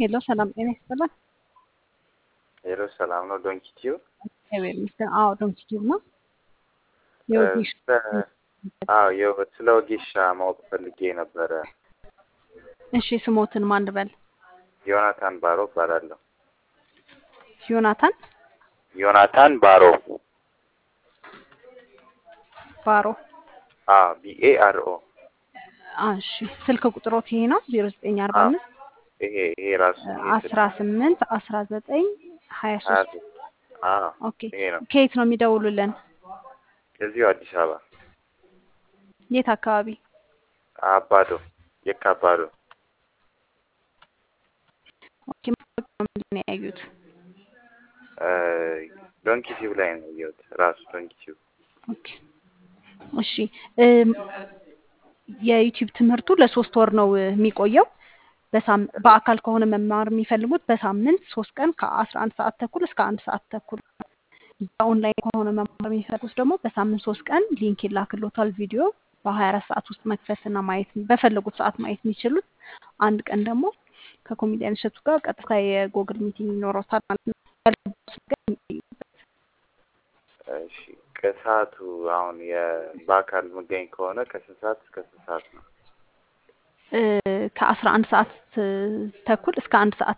ሄሎ ሰላም ጤና ይስጥልን። ሄሎ ሰላም ነው። ዶንኪ ቲዩ እግዚአብሔር ይመስገን። አዎ ዶንኪ ቲዩብ ነው። የወጌሽ አዎ የው ስለ ወጌሻ ማወቅ ፈልጌ ነበረ። እሺ ስሞትን ማን ልበል? ዮናታን ባሮ እባላለሁ። ዮናታን ዮናታን ባሮ ባሮ። አዎ ቢኤ አር ኦ እሺ ስልክ ቁጥሮት ይሄ ነው ዜሮ ዘጠኝ አርባ አምስት ይሄ ይሄ ራሱ አስራ ስምንት አስራ ዘጠኝ ሀያ ሀያ ሶስት ሶስት አዎ ኦኬ ይሄ ነው። ከየት ነው የሚደውሉልን? እዚሁ አዲስ አበባ የት አካባቢ? አባዶ የካ አባዶ ኦኬ ማስታወቂያው ምንድን ነው ያዩት? ዶንኪ ቲዩብ ላይ ነው ያየሁት። ራሱ ዶንኪ ቲዩብ ኦኬ እሺ እም፣ የዩቲዩብ ትምህርቱ ለሶስት ወር ነው እ, የሚቆየው። በሳም- በአካል ከሆነ መማር የሚፈልጉት በሳምንት ሶስት ቀን ከአስራ አንድ ሰዓት ተኩል እስከ አንድ ሰዓት ተኩል በኦንላይን ከሆነ መማር የሚፈልጉት ደግሞ በሳምንት ሶስት ቀን ሊንክ ይላክሎታል ቪዲዮ በሀያ አራት ሰዓት ውስጥ መክፈትና ማየት በፈለጉት ሰዓት ማየት የሚችሉት አንድ ቀን ደግሞ ከኮሜዲያን እሸቱ ጋር ቀጥታ የጎግል ሚቲንግ ይኖረታል ማለት ነው። ያልገባዎት ነገር የሚጠይቁበት። እሺ ከሰዓቱ አሁን የ- በአካል የምገኝ ከሆነ ከስንት ሰዓት እስከ ስንት ሰዓት ነው? እ፣ ከአስራ አንድ ሰዓት እ, ተኩል እስከ አንድ ሰዓት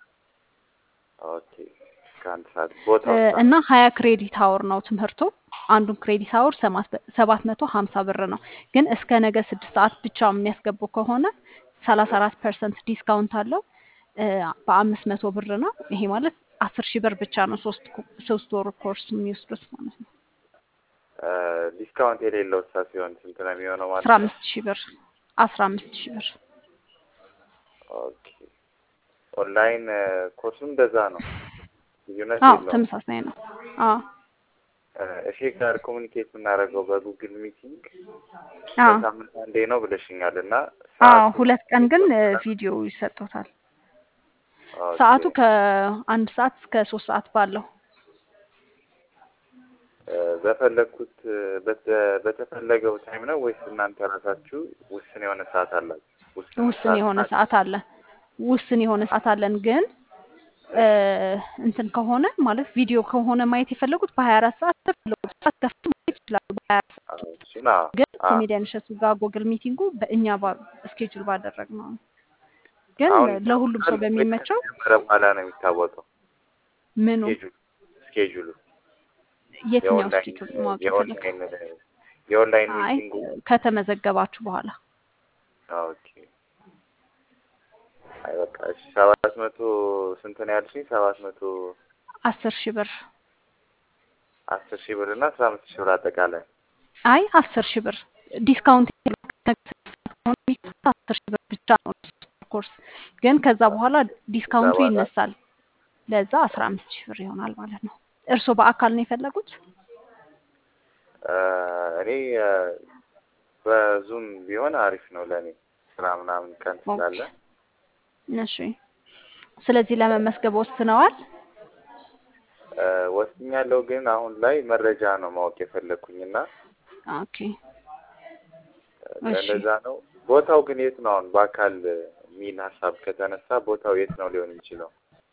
ኦኬ እስከ አንድ ሰዓት ቦታው እ፣ እና ሀያ ክሬዲት አወር ነው ትምህርቱ። አንዱን ክሬዲት አወር ሰባት መቶ ሀምሳ ብር ነው። ግን እስከ ነገ ስድስት ሰዓት ብቻ የሚያስገቡ ከሆነ ሰላሳ አራት ፐርሰንት ዲስካውንት አለው እ፣ በአምስት መቶ ብር ነው። ይሄ ማለት አስር ሺህ ብር ብቻ ነው ሶስት ኮ- ሶስት ወር ኮርስ የሚወስዱት ማለት ነው። ዲስካውንት የሌለው እሳ ሲሆን ስንት ነው የሚሆነው ማለት አስራ ነው? አምስት ሺህ ብር አስራ አምስት ሺህ ብር ኦኬ ኦንላይን እ፣ ኮርሱም እንደዛ ነው፣ ልዩነት አዎ የለውም። ተመሳሳይ ነው። አዎ እ፣ እሺ ጋር ኮሚኒኬት የምናደርገው በጉግል ሚቲንግ አዎ በሳምንት አንዴ ነው ብለሽኛል እና አዎ ሰዓቱ ሁለት ቀን ግን እ፣ ቪዲዮ ይሰጡታል። ኦኬ ሰዓቱ ከአንድ ሰዓት እስከ ሶስት ሰዓት ባለው እ፣ በፈለግኩት እ፣ በተ- በተፈለገው ታይም ነው ወይስ እናንተ ራሳችሁ ውስን የሆነ ሰዓት አላችሁ? ውስን ውስን ሰዓት የሆነ አለ? ሰዓት አለ። ውስን የሆነ ሰዓት አለን ግን እ፣ እንትን ከሆነ ማለት ቪዲዮ ከሆነ ማየት የፈለጉት በሀያ አራት ሰዓት በፈለጉት ሰዓት ከፍቶ ማየት ይችላሉ። በሀያ አራት ሰዓት አዎ፣ እሱን አዎ ግን አዎ። ኮሜዲያን እሸቱ ጋር ጎግል ሚቲንጉ በእኛ ስኬጁል ባደረግ ነው። ግን አሁን ለሁሉም ሰው ይታወቃል ወይስ በሚመቸው ከተጀመረ በኋላ ነው የሚታወቀው? ምኑ ስኬጁሉ ስኬጁሉ የትኛው የኦንላይን ስኬጁል ማወቅ የፈለግ የኦንላይን የኦንላይን አይ ሚቲንጉ ከተመዘገባችሁ በኋላ ኦኬ። አይ በቃ እሺ፣ ሰባት መቶ ስንት ነው ያልሽኝ? ሰባት መቶ አስር ሺህ ብር አስር ሺህ ብር እና አስራ አምስት ሺህ ብር አጠቃላይ አይ አስር ሺህ ብር ዲስካውንት የለውም። ከሆነ የሚከፍሉት አስር ሺህ ብር ብቻ ነው ኮርስ ግን ከዛ በኋላ ዲስካውንቱ በኋላ ይነሳል። ለዛ አስራ አምስት ሺህ ብር ይሆናል ማለት ነው። እርስዎ በአካል ነው የፈለጉት? እ፣ እኔ እ፣ በዙም ቢሆን አሪፍ ነው ለእኔ ስራ ምናምን ቀን ኦኬ ስላለ እሺ። ስለዚህ ለመመስገብ ወስነዋል? እ፣ ወስኛለሁ። ግን አሁን ላይ መረጃ ነው ማወቅ የፈለግኩኝና ኦኬ እሺ። ለዛ ነው። ቦታው ግን የት ነው? አሁን በአካል የሚል ሀሳብ ከተነሳ ቦታው የት ነው ሊሆን የሚችለው?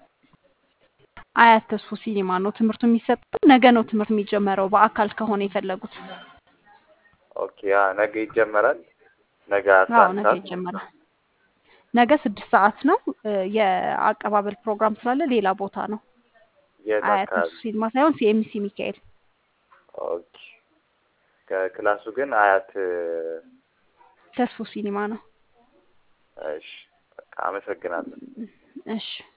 አያት ተስፎ ሲኒማ ነው ትምህርቱ የሚሰጠው። ነገ ነው ትምህርት የሚጀመረው በአካል ከሆነ የፈለጉት። ኦኬ ያ ነገ ይጀመራል። ነገ አስራ አዎ አንድ ነገ ሰዓት ይጀመራል። ነገ ስድስት ሰዓት ነው። እ፣ የአቀባበል ፕሮግራም ስላለ ሌላ ቦታ ነው። የት አያት ተስፎ አካባቢ? ሲኒማ ሳይሆን ሲኤምሲ ሚካኤል። ኦኬ ከክላሱ ግን አያት ተስፎ ሲኒማ ነው። እሺ በቃ አመሰግናለሁ። እሺ